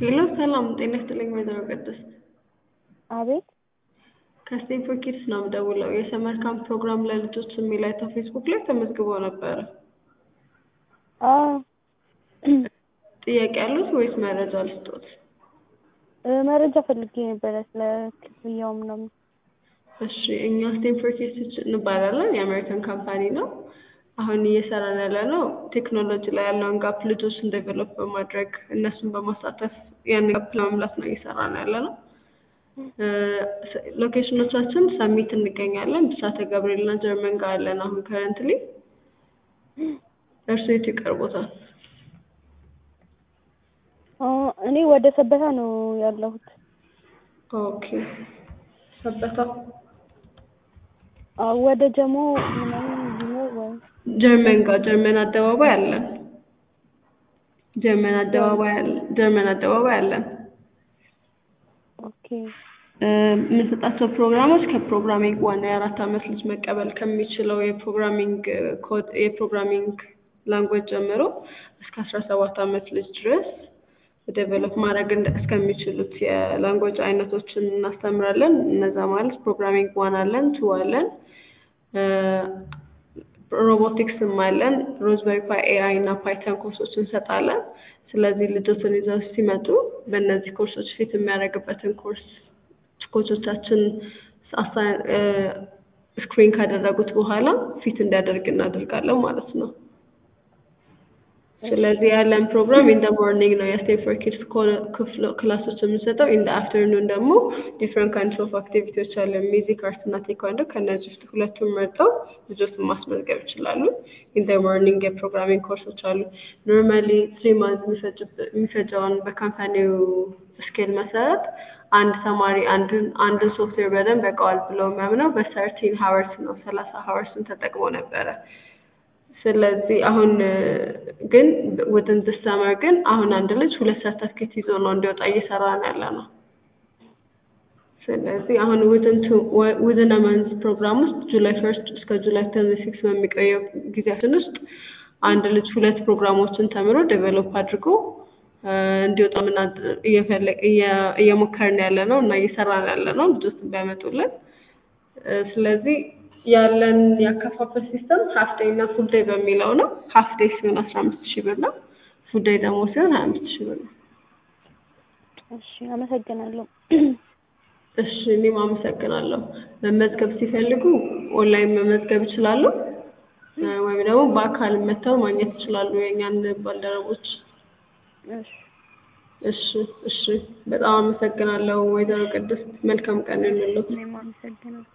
ሄሎ ሰላም ጤና ይስጥልኝ ወይዘሮ ቅድስት አቤት ከስቴንፎርድ ኪድስ ነው የምደውለው የሰመር ካምፕ ፕሮግራም ለልጆች የሚል አይተው ፌስቡክ ላይ ተመዝግበው ነበረ አዎ ጥያቄ ያሉት ወይስ መረጃ ልስጦት እ መረጃ ፈልጌ ነበረ ስለ ክፍያው ምናምን እሺ እኛ ስቴንፎርድ ኪድስ እንባላለን የአሜሪካን ካምፓኒ ነው አሁን እየሰራን ያለነው ቴክኖሎጂ ላይ ያለውን ጋፕ ልጆችን ዴቨሎፕ በማድረግ እነሱን በማሳተፍ ያን ጋፕ ለመሙላት ነው እየሰራን ያለነው ሎኬሽኖቻችን ሰሚት እንገኛለን ብስራተ ገብርኤል እና ጀርመን ጋር አለን አሁን ከረንትሊ እርሱ የት ይቀርቦታል አ እኔ ወደ ሰበታ ነው ያለሁት ኦኬ ሰበታ አዎ ወደ ጀሞ ምናምን ቢኖር ወይ ጀርመን ጋር ጀርመን አደባባይ አለን ጀርመን አደባባይ አለ ጀርመን አደባባይ አለን ኦኬ የምንሰጣቸው ፕሮግራሞች ከፕሮግራሚንግ ዋና የአራት አመት ልጅ መቀበል ከሚችለው የፕሮግራሚንግ ኮድ የፕሮግራሚንግ ላንጉዌጅ ጀምሮ እስከ አስራ ሰባት አመት ልጅ ድረስ ዴቨሎፕ ማድረግ እንደ እስከሚችሉት የላንጉዌጅ አይነቶችን እናስተምራለን እነዛ ማለት ፕሮግራሚንግ ዋን አለን ቱ አለን ሮቦቲክስም አለን ሮዝበሪ ፓይ ኤአይ እና ፓይተን ኮርሶች እንሰጣለን ስለዚህ ልጆችን ይዘው ሲመጡ በእነዚህ ኮርሶች ፊት የሚያደርግበትን ኮርስ ኮቾቻችን ስክሪን ካደረጉት በኋላ ፊት እንዲያደርግ እናደርጋለን ማለት ነው ስለዚህ ያለን ፕሮግራም ኢን ደ ሞርኒንግ ነው የስቴንፎርድ ኪድስ ክላሶች የምንሰጠው ኢን ደ አፍተርኑን ደግሞ ዲፍረንት ካይንድስ ኦፍ አክቲቪቲዎች አለ ሚዚክ አርት እና ቴኳንዶ ከእነዚህ ውስጥ ሁለቱን መርጠው ልጆችን ማስመዝገብ ይችላሉ ኢን ደ ሞርኒንግ የፕሮግራሚንግ ኮርሶች አሉ ኖርማሊ ትሪ ማንት የሚፈጀውን በካምፓኒው ስኬል መሰረት አንድ ተማሪ አንድን አንድን ሶፍትዌር በደንብ ያውቀዋል ብለው የሚያምነው በሰርቲን ሀወርስ ነው ሰላሳ ሀወርስን ተጠቅሞ ነበረ ስለዚህ አሁን ግን ውድን ዲስ ሰመር ግን አሁን አንድ ልጅ ሁለት ሰርተፍኬት ይዞ ነው እንዲወጣ እየሰራን ያለ ነው ስለዚህ አሁን ውድን ውድን መንዝ ፕሮግራም ውስጥ ጁላይ ፈርስት እስከ ጁላይ ተን ሲክስ በሚቆየው ጊዜያችን ውስጥ አንድ ልጅ ሁለት ፕሮግራሞችን ተምሮ ዴቨሎፕ አድርጎ እንዲወጣ ምን እየሞከርን ያለ ነው እና እየሰራን ያለ ነው ልጆችን ቢያመጡልን ስለዚህ ያለን ያከፋፈል ሲስተም ሀፍ ዴይ እና ፉል ዴይ በሚለው ነው ሀፍ ዴይ ሲሆን አስራ አምስት ሺህ ብር ነው ፉል ዴይ ደግሞ ሲሆን ሀያ አምስት ሺህ ብር ነው እሺ አመሰግናለሁ እሺ እኔም አመሰግናለሁ መመዝገብ ሲፈልጉ ኦንላይን መመዝገብ ይችላሉ ወይም ደግሞ በአካል መጥተው ማግኘት ይችላሉ የእኛን ባልደረቦች እሺ እሺ እሺ በጣም አመሰግናለሁ ወይዘሮ ቅድስት መልካም ቀን ይሁንልዎት እኔም አመሰግናለሁ